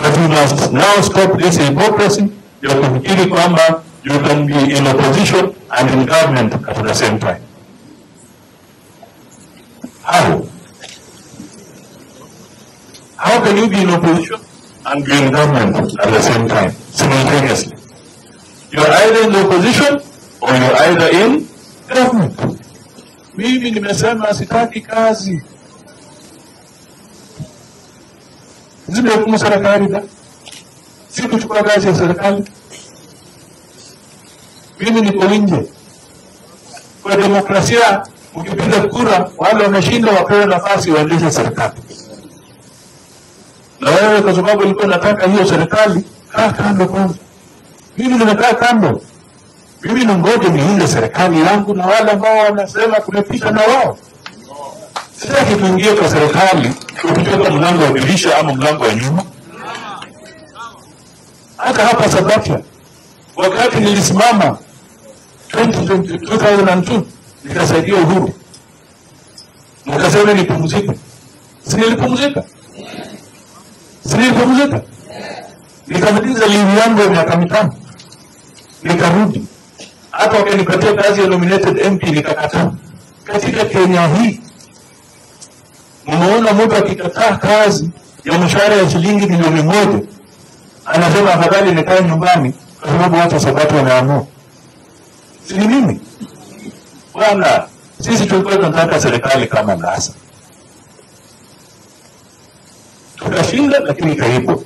But you must now stop this hypocrisy ya kufikiri kwamba you can be in opposition and in government at the same time. How? How can you be in opposition and be in government at the same time, simultaneously? You're either in the opposition or you're either in government. Mimi nimesema sitaki kazi. Zimehukumu serikali da? Si kuchukua kazi ya serikali. Mimi niko nje. Kwa demokrasia, ukipiga kura, wale wameshinda wapewe nafasi waendeshe serikali. Na wewe kwa sababu ulikuwa unataka hiyo serikali, kaa kando kwanza. Mimi nimekaa kando. Mimi ningoje niunde serikali yangu na wale ambao wanasema kumepita na wao. Sitaki tuingie kwa serikali ukitoka mlango wa dirisha ama mlango wa nyuma. Hata hapa Sabatia, wakati nilisimama 2020 2002 nikasaidia Uhuru, nikasema nipumzike, si nilipumzika? Si nilipumzika? Nikamaliza livu yangu ya miaka mitano, nikarudi. Hata wakanipatia kazi ya nominated MP nikakataa. Katika Kenya hii Umeona mtu akikataa kazi ya mshahara ya shilingi milioni moja anasema afadhali nikae nyumbani kwa sababu watu Sabato wameamua. Si ni mimi bwana? Sisi tulikuwa tunataka serikali kama NASA, tukashinda, lakini kaipo.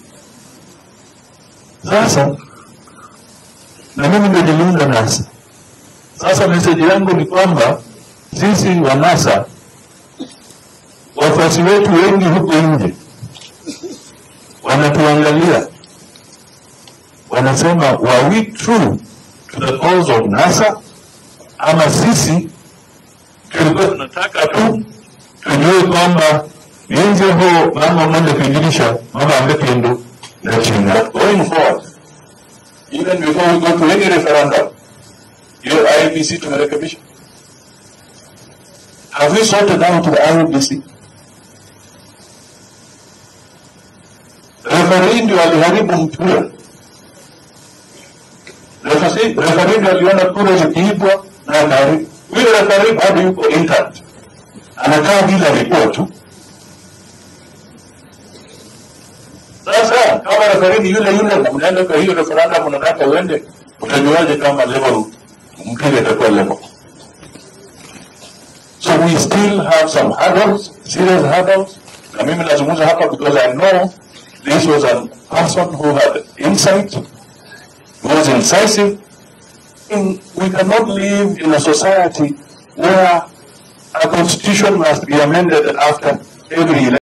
Sasa na mimi ndio niliunda NASA. Sasa meseji yangu ni kwamba sisi wa NASA wafuasi wetu wengi huko nje wanatuangalia, wanasema were we true to the cause of NASA ama sisi tulikuwa tunataka tu tujue kwamba yenze ho mama mwende kuingilisha mama angependo na China. Going forward, even before we go to any referendum, hiyo IEBC tumerekebisha. Have we sorted out the IEBC? Referee ndio aliharibu mpira. Referee referee ndio aliona kura zikiibwa na akaharibu. Huyo referee bado yuko intact, anakaa bila report tu. Sasa kama referee ni yule yule na mnaenda kwa hiyo referendum, unataka uende, utajuaje kama level mpira itakuwa level? So we still have some hurdles, serious hurdles. Na mimi nazungumza hapa because I know this was a person who had insight, was incisive. In, we cannot live in a society where a constitution must be amended after every election.